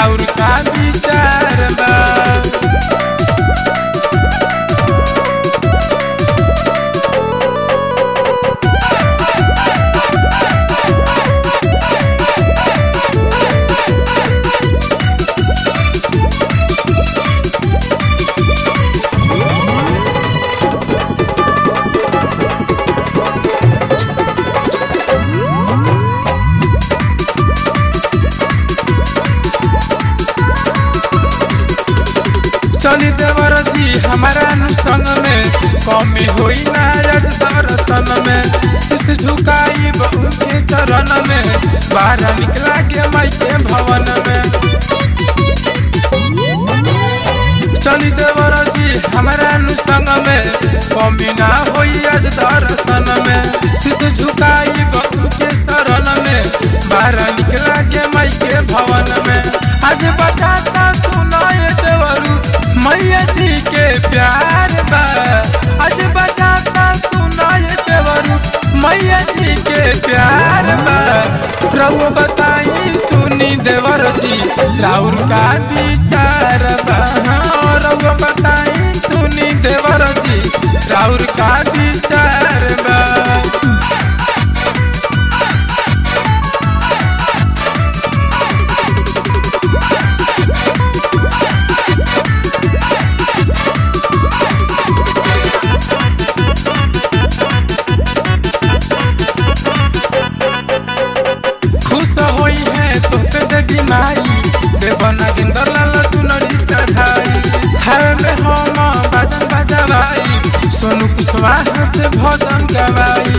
राउर का विचार बा चली देवर जी हमारा नु संग में कमी होई ना आज दर्शन में शीश झुकाई उनके चरण में बाहर निकला के माई के भवन में चली देवर जी हमारा नु संग में कमी ना होई आज दर्शन में शीश झुकाई उनके शरण में बाहर निकला के माई के भवन में आज बताता सुनाए देवरू मैया जी के प्यार बा आज बताता सुनाए देवरू मैया जी के प्यार बा रघु बताई सुनी देवर जी राउर का विचार बा हाँ, रघु बताई सुनी देवर जी राउर का विचार बा खुश होई है तो पे देवी माई देवना गिंदर लाल चुनरी चढ़ाई थाल में हम बाजन बजवाई सोनू कुशवाहा से भजन गवाई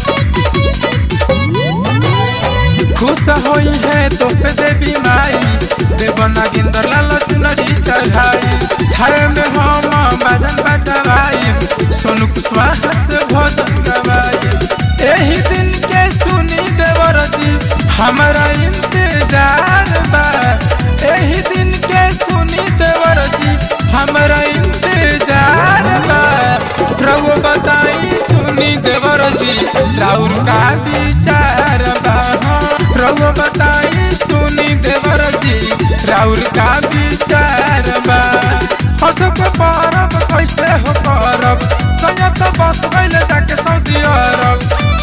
खुश होई है तो पे देवी माई देवना गिंदर लाल चुनरी चढ़ाई थाल में हम बाजन बजवाई सोनू कुशवाहा से भजन गवाई एही दिन के सुनी देवर जी हमारा इंतजार बा एही दिन के सुनी देवर जी हमारा इंतजार बा प्रभु बताई सुनी देवर जी राउर का विचार बा हाँ, प्रभु बताई सुनी देवर जी राउर का विचार बा हसक परब कैसे हो परब संयत बस गइले जाके सऊदी अरब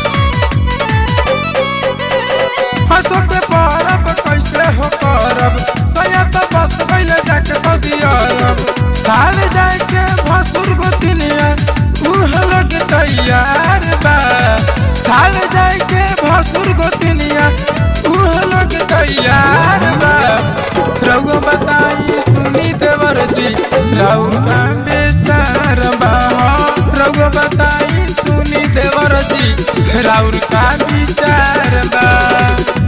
हसक परब कैसे हो परब संयत बस गइले जाके सऊदी अरब थाल जाके भसुर गोतिनिया उह लोग तैयार बा थाल जाके भसुर गोतिनिया उह लोग तैयार बा रघु बताई सुनी देवर जी राउर का बेचार बा रघु बताई सुनी देवर जी राउर का विचार बा